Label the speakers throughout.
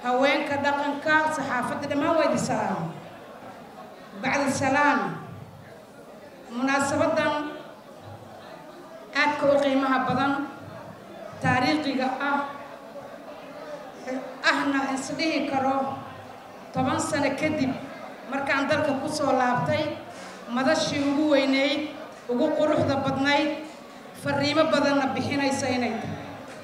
Speaker 1: haweenka dhaqanka saxaafadda dhammaan waa idin salaama bacdi salaam munaasabadan aadka u qiimaha badan taariikhiga ah ahna isdhihi karo toban sano kadib markaan dalka ku soo laabtay madashii ugu weynayd ugu quruxda badnayd fariimo badanna bixinaysa inay tahay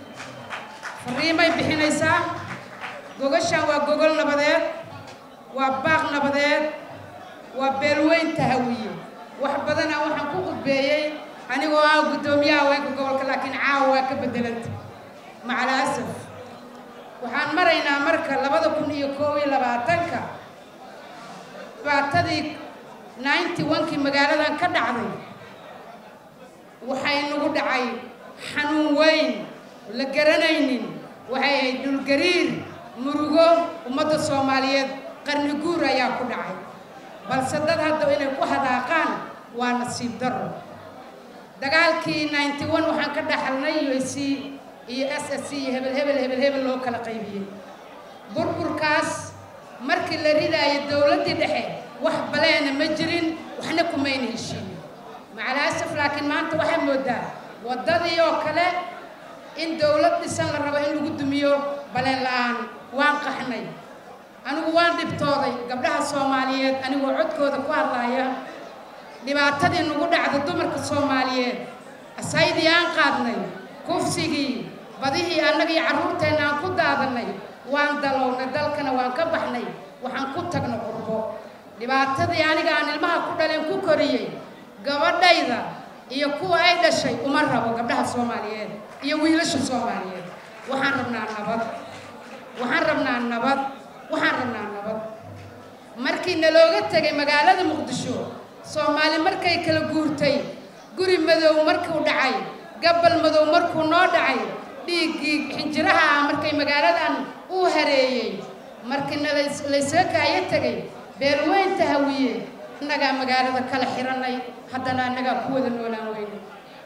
Speaker 1: fariimay bixinaysaa gogashan waa gogol nabadeed waa baaq nabadeed waa beelweynta hawiye wax badana waxaan ku qudbeeyey anigoo ah guddoomiyaha haweenka gobolka laakiin caawa waa ka bedelanta macal asaf waxaan maraynaa marka labada kun iyo koob iyo labaatanka dhibaatadii ninety one-kii magaaladan ka dhacday waxay nagu dhacay xanuun weyn la garanaynin waxay ahayd dhulgariir murugo ummadda soomaaliyeed qarni guur ayaa ku dhacay balse dad hadda inay ku hadaaqaan waa nasiib darro dagaalkii ninety one waxaan ka dhaxalnay u s c iyo s s c iyo hebel hebel hebel hebel loo kala qaybiyey burburkaas markii la ridaayo dowladdii dhexe wax baleena ma jirin waxna kumayna heshiin macalaasaf laakiin maanta waxaa moodaa waddadii oo kale in dowlad dhisan la rabo in lagu dumiyo baleen la-aan waan qaxnay anigu waan dhibtooday gabdhaha soomaaliyeed anigoo codkooda ku hadlaaya dhibaatadii nagu dhacda dumarka soomaaliyeed asaydii aan qaadnay kufsigii badihii annagii carruurteenna aan ku daadannay waan dalownay dalkana waan ka baxnay waxaan ku tagna qurbo dhibaatadii aniga aan ilmaha ku dhaleen ku koriyey gabadhayda iyo kuwa ay dhashay uma rabo gabdhaha soomaaliyeed iyo wiilasha soomaaliyeed waxaan rabnaa nabad waxaan rabnaa nabad waxaan rabnaa nabad markii nalooga tegay magaalada muqdisho soomaali markay kala guurtay guri madow markuu dhacay gabbal madow markuu noo dhacay dhiiggii xinjiraha ah markay magaaladan uu hareeyey markii nalaysga kaayo tegay beelweynta hawiye annagaa magaalada kala xirannay haddana annagaa ku wada noolaan weyne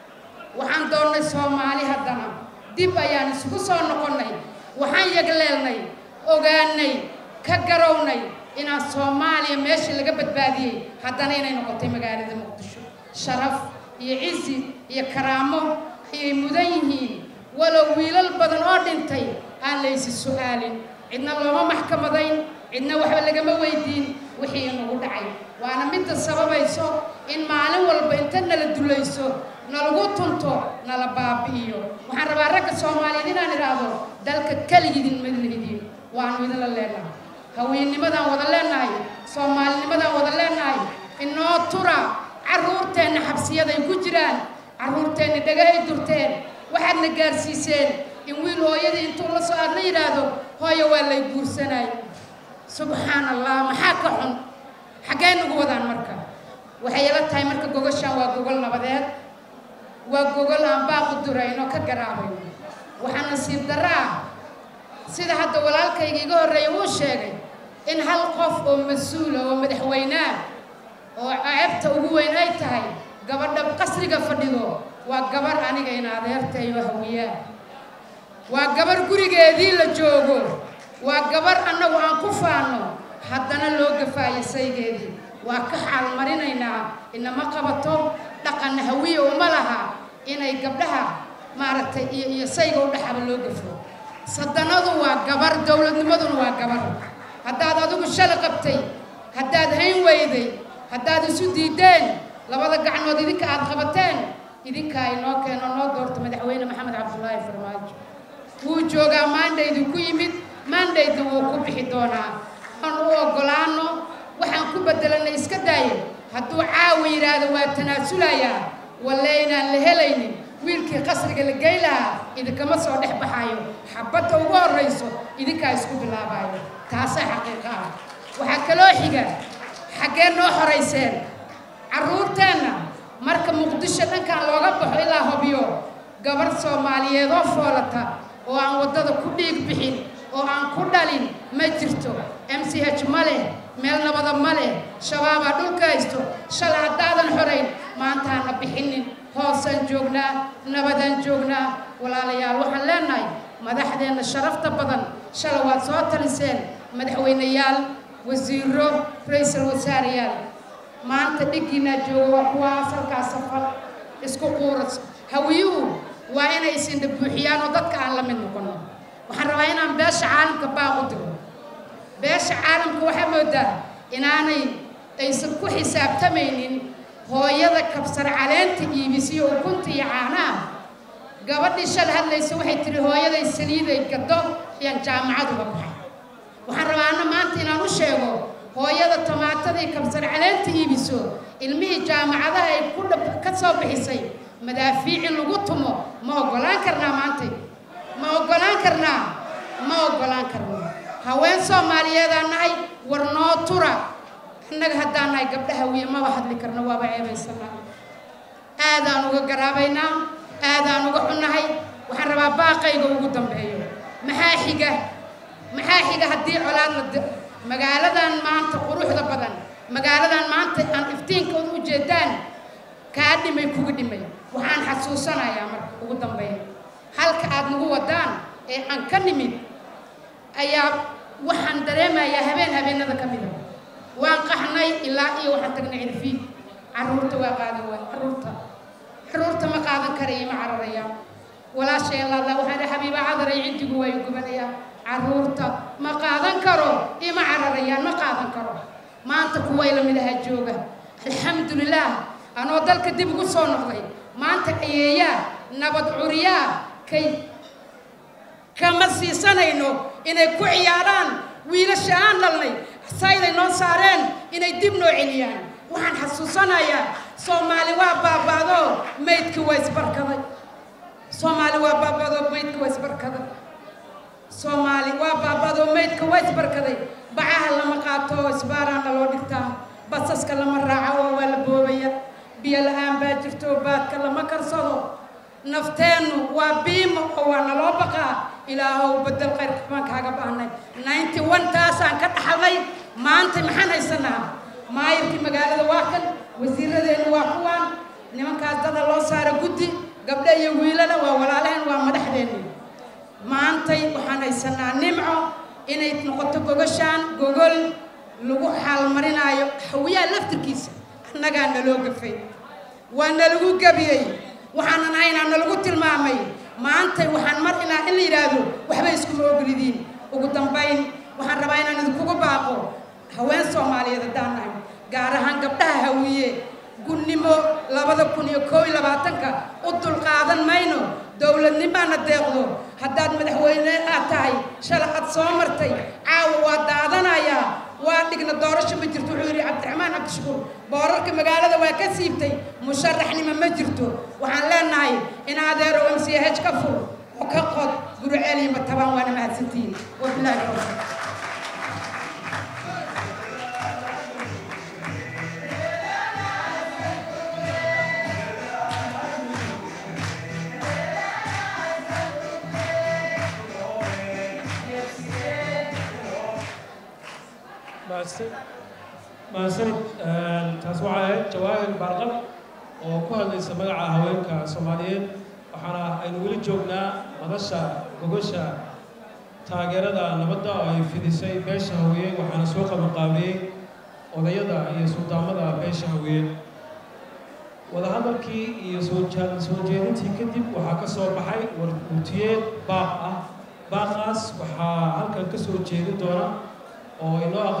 Speaker 1: waxaan doonnay soomaali haddana dib ayaan isugu soo noqonnay waxaan yagleelnay ogaanay ka garownay inaan soomaaliya meeshii laga badbaadiyey haddana inay noqotay magaalada muqdisho sharaf iyo cizi iyo karaamo ayay mudan yihiin walow wiilal badan oo dhintay aan laysi su-aalin cidna looma maxkamadayn cidna waxba lagama weydiin wixii inagu dhacay waana midda sababayso in maalin walba inta nala dulayso nalagu tunto nala baabi'iyo waxaan rabaa ragga soomaaliyeed inaan idhaahdo dalka keligidin madlihidin waanu idinla leenahay haweenimadaan wada leenahay soomaalinimadaan wada leenahay inoo tura carruurteenna xabsiyaday ku jiraan carruurteenna dhagahay durteen waxaadna gaarsiiseen in wiil hooyadii intuu la soo aadna yidhaahdo hooyo waa lay guursanay subxaan allah maxaa ka xun xaggee nagu wadaan marka waxay ila tahay marka gogashaan waa gogol nabadeed waa gogol aan baaqu durayno ka garaabayno waxaa nasiib darro ah sida hadda walaalkayga iga horreeya wuu sheegay in hal qof oo mas-uula oo madaxweynea oo ceebta ugu weyn ay tahay gabadha qasriga fadhido waa gabar aniga in adeertayo hawiyaa waa gabar gurigeedii la joogo waa gabar annagu aan ku faanno haddana loo gafaayo saygeedii waa ka xaalmarinaynaa inama qabato dhaqan hawiya uma laha inay gabdhaha maaragtay iyo iyo sayga u dhexaba loo gafo sadanadu waa gabar dowladnimaduna waa gabar haddaad adigu shala qabtay haddaad hayn weyday haddaad isu diideen labada gacnood idinka aad qabateen idinkaa inoo keeno noo doorto madaxweyne maxamed cabdullaahi farmaajo wuu joogaa maandhaydu ku yimid maandhayda wuu ku bixi doonaa aan u oggolaano waxaan ku bedelanay iska daayo hadduu caawa yidhaahdo waa tanaasulayaa walle inaan la helaynin wiilkii qasriga la gey lahaa idinkama soo dhex baxaayo xabadda ugu horrayso idinkaa isku bilaabayo taasaa xaqiiqa ah waxaa kaloo xiga xaggee noo horayseen carruurteenna marka muqdisho dhankan looga baxo ilaa hobyo gabar soomaaliyeed oo foolata oo aan waddada ku dhiig bixin oo aan ku dhalin ma jirto m c h ma leh meel nabada ma leh shabaabaa dhulka haysto shalay haddaadan xorayn maantaana bixinin hoosaan joognaa nabadaan joognaa walaalayaal waxaan leenahay madaxdeenna sharafta badan shala waad soo taliseen madaxweyneyaal wasiiro ra-iisul wasaareyaal maanta dhiggiinaa jooga waa kuwa asalkaa safar isku quuras hawiyuhu waa inay isindha buuxiyaan oo dadka aan la mid noqono waxaan rabaa inaan beesha caalamka baaq u diro beesha caalamka waxaa moodaa inaanay aysan ku xisaabtamaynin hooyada kabsar caleenta iibisiyo ukunta iyo caanaha gabadhii shal hadlaysa waxay tihi hooyaday saliiday gado ayaan jaamacaduga baxay waxaan rabaa ana maanta inaan u sheego hooyada tomaatadii kabsar caleenta iibiso ilmihii jaamacadaha ay ku dhab ka soo bixisay madaafiic in lagu tumo ma oggolaan karnaa maantay ma oggolaan karnaa ma oggolaan karno haween soomaaliyeedaan nahay war noo tura annaga haddaan nahay gabdhaha wiya maba hadli karno waaba ceebaysanaa aadaan uga garaabaynaa aadaan uga xunnahay waxaan rabaa baaqayga ugu dambeeyo maxaa xiga maxaa xiga haddii colaad la magaaladan maanta quruxda badan magaaladan maanta aan iftiinkooda u jeedaan kaa dhimay kuga dhimay waxaan xasuusanayaa marka ugu dambeeya halka aad nagu wadaan ee aan ka nimid ayaa waxaan dareemayaa habeen habeenada ka mida waan qaxnay ilaa iyo waxaan tagnay cirfiid carruurta waa qaadan waay carruurta carruurta ma qaadan karaya ma cararaya walaashay allaala waxaan dhahay xabiiba cadaray cindigu waa gubanayaa carruurta ma qaadan karo ima cararayaan ma qaadan karo maanta kuway la mid ahaa jooga alxamdulilaah anoo dalka dib ugu soo noqday maanta ayeeyaa nabad curiyaa kay kama siisanayno inay ku ciyaaraan wiilasha aan dhalnay sayday noo saareen inay dib noo celiyaan waxaan xasuusanayaa soomaali waa baaba'do maydki waa isbarkaday soomaali waa baaba'do maydka waa isbarkaday soomaali waa baaba'do maydka waa isbarkaday bacaha lama qaato isbaaraana loo dhigtaa basaska lama raaco oo waa la boobaya biyo la-aan baa jirto baadka lama karsado nafteennu waa biimo oo waa naloo baqaa ilaahow bedel qayrka baan kaaga baahnay ninety one taasaan ka dhaxalnay maanta maxaan haysanaa maayirkii magaalada waa kan wasiiradeennu waa kuwaan nimankaas dada loo saara guddi gabdho iyo wiilana waa walaalaheen waa madaxdeenni maantay waxaan haysanaa nimco inay noqoto gogashaan gogol lagu xaalmarinaayo hawiyaha laftirkiisa annagaa naloo gafay waa nalagu gabiyey waxaanan haynaa nalagu tilmaamay maantay waxaan mar inaa in la yidhaahdo waxba iskuma ogolidiin ugu dambayn waxaan rabaa inaan idinkugu baaqo haween soomaaliyeed haddaan nahay gaar ahaan gabdhaha hawiye gunnimo labada kun iyo koob iyo labaatanka u dulqaadan mayno dowladnimaana deeqdo haddaad madaxweyne aad tahay shala aad soo martay caawa waa daadanayaa waa dhigna doorasho ma jirto wuxuu yidhi cabdiraxmaan cabdishakuur boorarka magaalada waa ka siibtay musharaxnimo ma jirto waxaan leenahay in adeero m c h ka fur oo ka qod guruceel iyo matabaan waana mahadsantihiin wabilaahi tawfiiq
Speaker 2: mahadsanid taas waxay ahayd jawaahir baarqab oo ku hadlaysa magaca haweenka soomaaliyeed waxaana aynu weli joognaa madasha gogosha taageerada nabadda oo ay fidisay beesha hawiye waxaana soo qabanqaabiyey odayada iyo suldaamada beesha hawiye wadahadalkii iyo soo soo jeedintii kadib waxaa ka soo baxay warmutiyeed baaq ah baaqaas waxaa halkan ka soo jeedin doona oo inoo